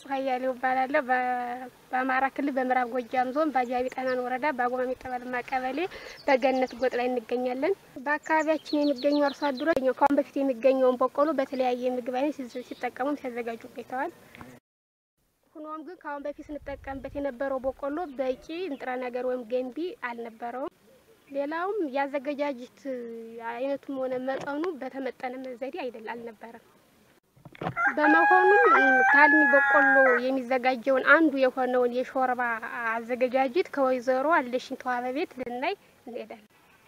ንጹህ አያሌው እባላለሁ። በ- በአማራ ክልል በምዕራብ ጎጃም ዞን በአጃቢ ጠህናን ወረዳ በአጎማ ጠበልማ ቀበሌ በገነት ጎጥ ላይ እንገኛለን። በአካባቢያችን የሚገኙ አርሶ አደሮች ከአሁን በፊት የሚገኘውን በቆሎ በተለያየ ምግብ አይነት ሲዘ- ሲጠቀሙም ሲያዘጋጁ ቆይተዋል። ሆኖም ግን ከአሁን በፊት ስንጠቀምበት የነበረው በቆሎ በቂ ንጥረ ነገር ወይም ገንቢ አልነበረውም። ሌላውም የአዘገጃጀት አይነቱም ሆነ መጠኑ በተመጠነ ዘዴ አይደል አልነበረም። በመሆኑም ከአልሚ በቆሎ የሚዘጋጀውን አንዱ የሆነውን የሾርባ አዘገጃጀት ከወይዘሮ አለሽኝ ተዋበ ቤት ልናይ እንሄዳለን።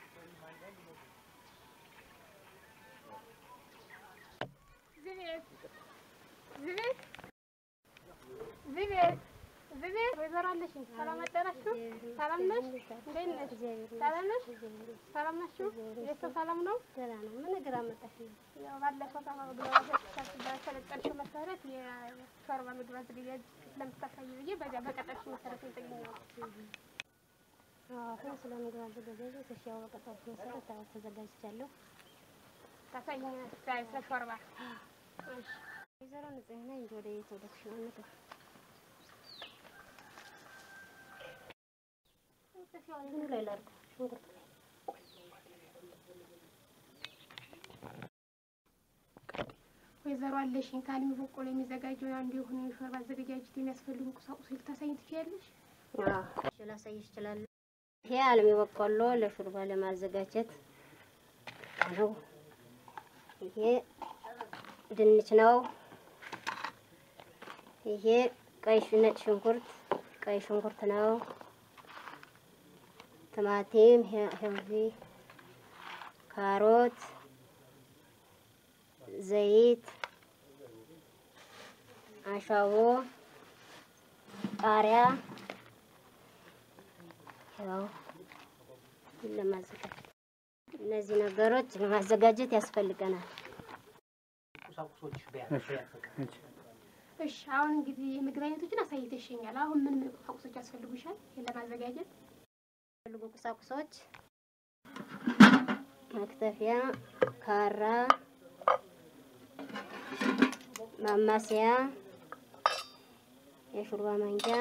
ዝቤት ዝቤት ዝቤት ዝቤት ወይዘሮ አለሽኝ ሰላም አደራችሁ? ሰላም ነሽ? እንዴት ነሽ? ሰላም ነሽ? ሰላም ናችሁ? ቤተሰብ ሰላም ነው? ደህና ነው። ምን እግር አመጣሽ ነው? ያው ባለፈው ተባብሎ በሰለጠንሽው መሰረት የሾርባ ምግብ አዘገጃጀት ለምታሳይ ብዬ በዚያ በቀጠርሽ መሰረት ነው የተገኘሁት። አሁን ስለ ምግብ አዘገጃጀት እሺ፣ ያው በቀጠሮሽ መሰረት አዎ ተዘጋጅቻለሁ። ታሳይኝ ስለ ሾርባ እሺ። ወይዘሮ ንጽህና እንጂ ወደ የት ወደሽ ነው ምግብ ምኑ ላይ ላድርግ? ሽንኩርት ላይ ወይዘሮ አለሽኝ ከአልሚ በቆሎ የሚዘጋጀው አንዱ የሆነ የሾርባ አዘገጃጀት የሚያስፈልጉ ቁሳቁሶች ልታሳይኝ ትችያለሽ? እሺ፣ ላሳይሽ እችላለሁ። ይሄ አልሚ በቆሎ ለሹርባ ለማዘጋጀት ነው። ይሄ ድንች ነው። ይሄ ቀይ ሽ- ነጭ ሽንኩርት ቀይ ሽንኩርት ነው። ቲማቲም፣ ሄ- ሄልዚ፣ ካሮት፣ ዘይት፣ አሻቦ፣ ቃሪያ ያው ለማዘጋጀት እነዚህ ነገሮች ለማዘጋጀት ያስፈልገናል። እሺ አሁን እንግዲህ የምግብ አይነቶችን አሳይተሽኛል። አሁን ምን ምን ቁሳቁሶች ያስፈልጉሻል ይሄን ለማዘጋጀት? የሚፈልጉ ቁሳቁሶች መክተፊያ፣ ካራ፣ ማማሰያ፣ የሹርባ ማንኪያ፣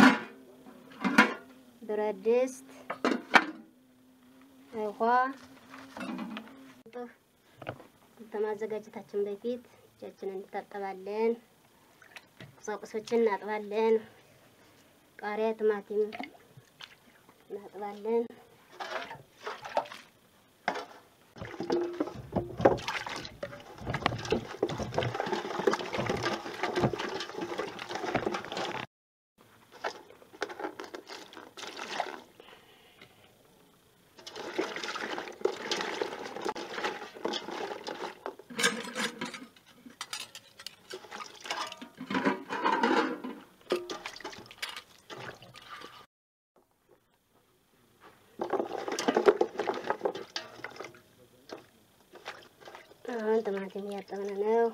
ብረት ድስት፣ ውሃ። ከማዘጋጀታችን በፊት እጃችንን እንታጠባለን። ቁሳቁሶችን እናጥባለን። ቃሪያ፣ ቲማቲም እናጥባለን። አሁን ቲማቲም እያጠብን ነው።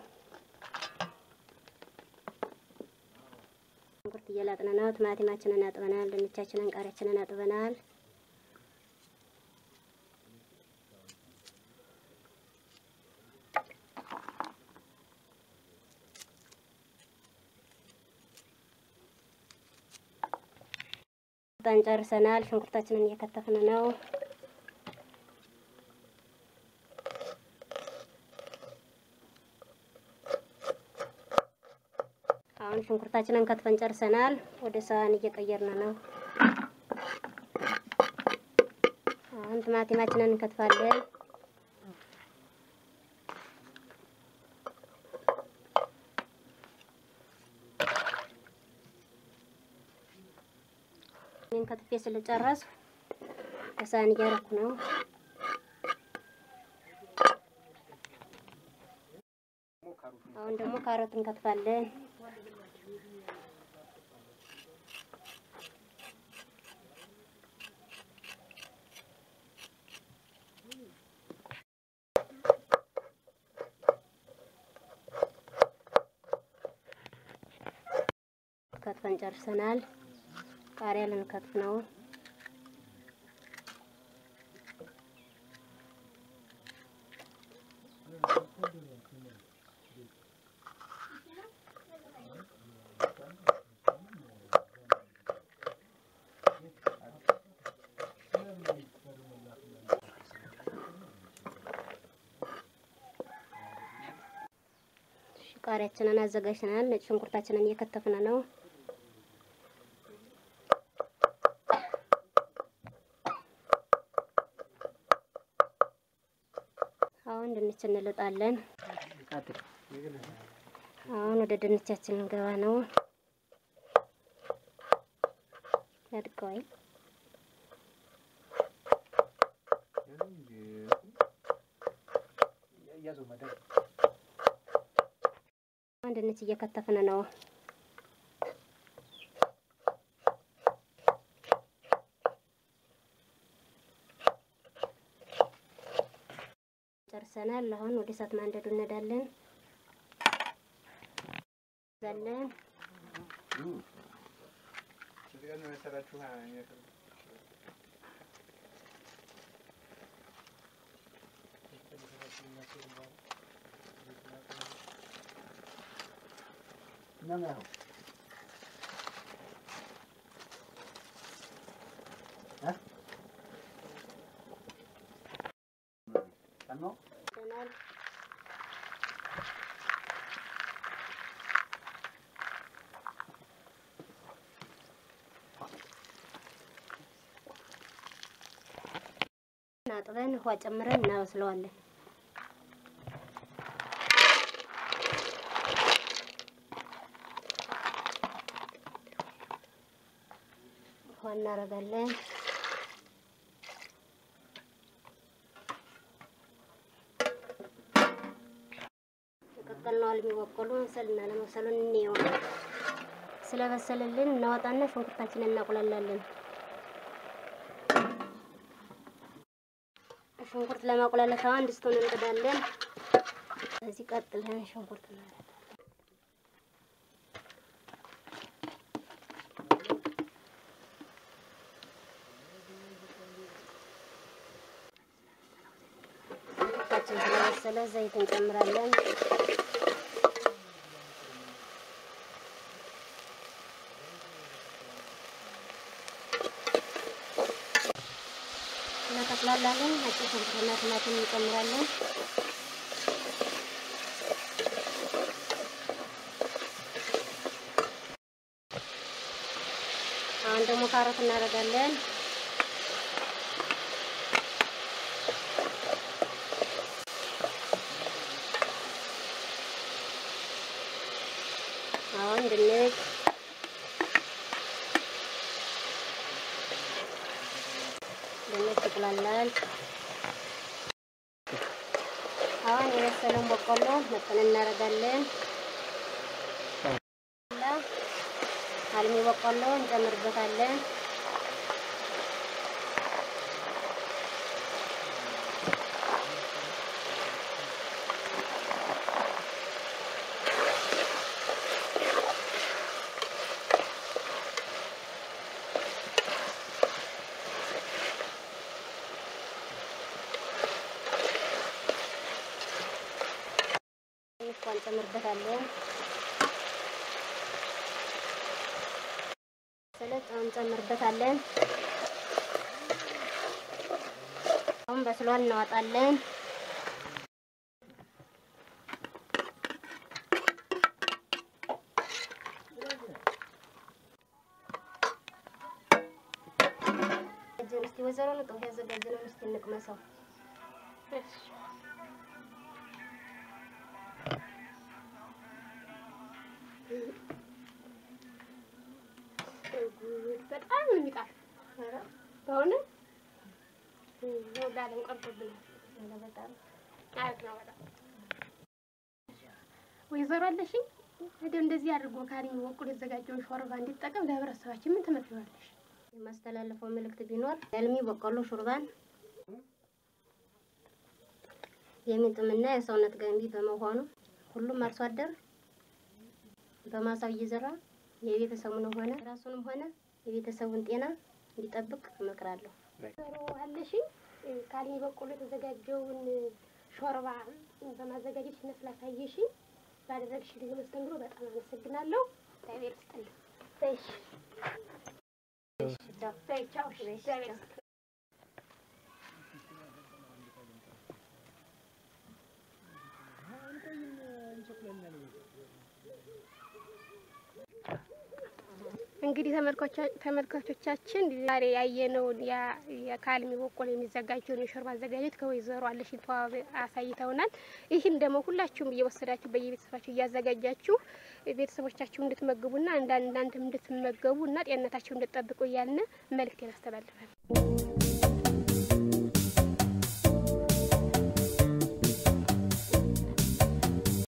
ሽንኩርት እየላጥን ነው። ቲማቲማችንን አጥበናል። ድንቻችንን፣ ቃሪያችንን አጥበናል። ጣን ጨርሰናል። ሽንኩርታችንን እየከተፍን ነው። አሁን ሽንኩርታችንን ከትፈን ጨርሰናል። ወደ ሳህን እየቀየርን ነው። አሁን ቲማቲማችንን እንከትፋለን። ይህን ከትፌ ስለጨረሱ በሳህን እያረኩ ነው። አሁን ደግሞ ካሮት እንከትፋለን። ከትፈን ጨርሰናል። ቃሪያ ልንከትፍ ነው። ቃሪያችንን አዘጋጅተናል። ነጭ ሽንኩርታችንን እየከተፍን ነው። አሁን ድንች እንልጣለን። አሁን ወደ ድንቻችን እንገባ ነው። ያድቀዋል። አሁን ድንች እየከተፍን ነው። ጨርሰናል። አሁን ወደ እሳት ማንደዱ እንሄዳለን። ዘለን ይዘናል። አጥበን ውሃ ጨምረን እናበስለዋለን። ውሃ እናደርጋለን። የቀቀልነው አልሚ በቆሎ መብሰልና ለመብሰሉን እንየው። ስለበሰለልን እናወጣና ሽንኩርታችንን እናቁላላለን። ሽንኩርት ለማቁላላት አሁን ድስቱን እንጥዳለን። እዚህ ቀጥለን ሽንኩርት እናደርጋለን። ሽንኩርታችን ስለበሰለ ዘይት እንጨምራለን። እናጠቅላላለን። ነጭ ሽንኩርትና ቲማቲም እንጨምራለን። አሁን ደግሞ ካሮት እናደርጋለን። አሁን ድንች ድንች ይቁላላል። አሁን የበሰለውን በቆሎ መጠን እናደርጋለን። አልሚ በቆሎ እንጨምርበታለን። ትንሽ ቋን እንጨምርበታለን። ሰለጥ አሁን እንጨምርበታለን። አሁን በስሏል፣ እናወጣለን። እጅን እስቲ ወይዘሮ ንጡፍ ያዘጋጀነውን እስቲ እንቅመሰው። በጣም ነው የሚጣፍ በእውነት ወዳለን ቀርቶብናል። በጣም አሪፍ ነው በጣም ወይዘሮ አለሽኝ እንደው እንደዚህ አድርጎ ካሪኝ በኩል የተዘጋጀውን ሾርባ እንዲጠቀም ለህብረተሰባችን ምን ትመክሪዋለሽ? የማስተላለፈው መልእክት ቢኖር የአልሚ በቆሎ ሹርባን የሚጥምና የሰውነት ገንቢ በመሆኑ ሁሉም አርሶ አደር በማሳው እየዘራ የቤተሰቡንም ሆነ ራሱንም ሆነ የቤተሰቡን ጤና እንዲጠብቅ እመክራለሁ። ወይዘሮ አለሽኝ ካሪኝ በኩል የተዘጋጀውን ሾርባ በማዘጋጀት ስላሳየሽኝ ባደረግሽልኝ መስተንግዶ በጣም አመሰግናለሁ። እግዚአብሔር ይስጥልኝ። እሺ በይ ቻው። እሺ እግዚአብሔር ይስጥልኝ። እንግዲህ ተመልካቾቻችን ዛሬ ያየነውን የካልሚ በቆሎ የሚዘጋጀውን የሾርባ አዘጋጀት ከወይዘሮ አለሽኝ ተዋብ አሳይተውናል። ይህን ደግሞ ሁላችሁም እየወሰዳችሁ በየቤተሰባችሁ እያዘጋጃችሁ ቤተሰቦቻችሁ እንድትመግቡና እንዳንዳንድም እንድትመገቡ እና ጤንነታችሁ እንድትጠብቁ እያልን መልእክቴን አስተላልፋል።